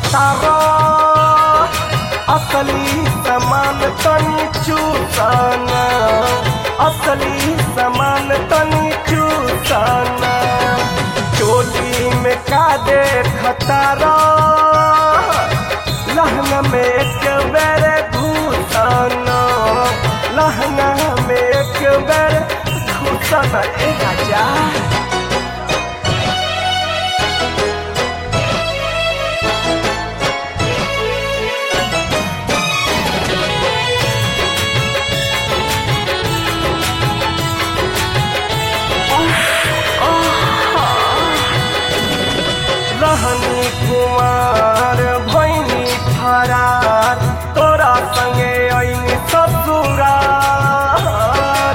खतारो असली समान तनी चूसाना असली समान तनी चूसाना चोली में का दे खतारो लहंगा में एक बेर घुसाना लहंगा में एक बेर घुसाना ए राजा रहनी कुमार भैनी फरार तोरा संगे ऐनी ससुरार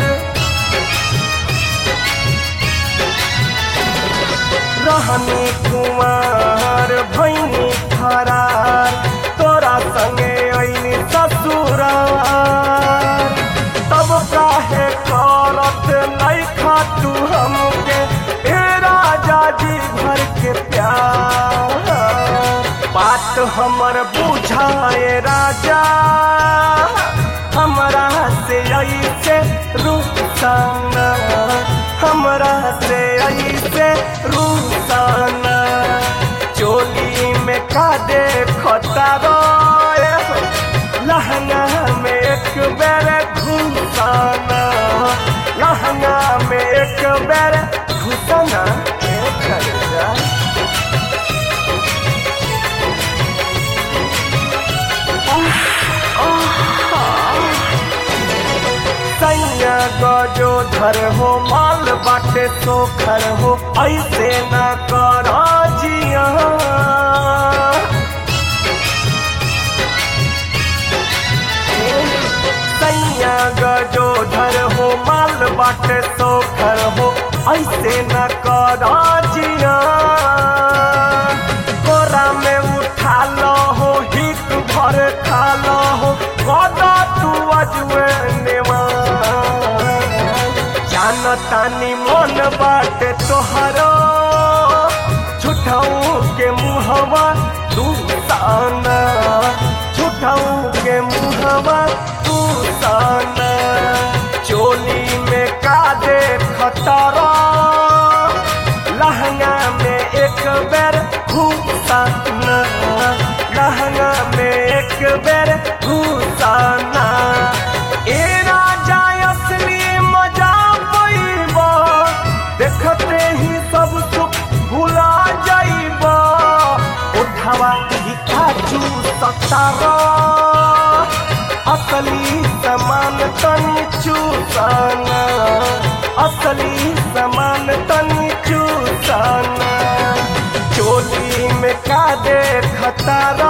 रहनी कुमार भैनी फरार तोरा संगे ऐनी ससुरार तब काहे करत नहीं खातू हमके ए राजा जी भर के प्यार बात हमर बुझाए राजा हमरा से ऐसे रुसाना हमरा से ऐसे रुसाना चोली में का दे खतारो लहंगा में एक बेर घुसाना लहंगा में एक बेर घुसाना ए खरीदा सैया गजो धर हो माल बाटे सोखर हो ऐसे न कर जिया सैया गजो धर हो माल बाटे सोखर हो ऐसे न कर जिया कोरा में उठा लो हो हित भर खा लो हो कदा तू अजुए नेवा जानतानी मन बाटे तोहरो झूठाऊ के मुहवा तू ताना झूठाऊ के मुहवा तू ताना चोली में का दे खतरा लहंगा में एक बेर घुसाना लहंगा में एक बेर घुसाना ए राजा असली मजा पैबा देखते ही सब सुख भुला जाइबा उठावा ही काजू सतारा असली समान तनी चूसाना असली समान तनी चूसाना चोली में का दे खतारा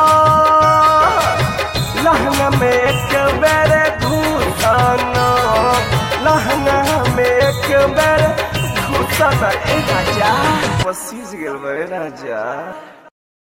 लहंगा में एक बेर घुसाना लहंगा में एक बेर घुसाना ए राजा पसीज गेल बे राजा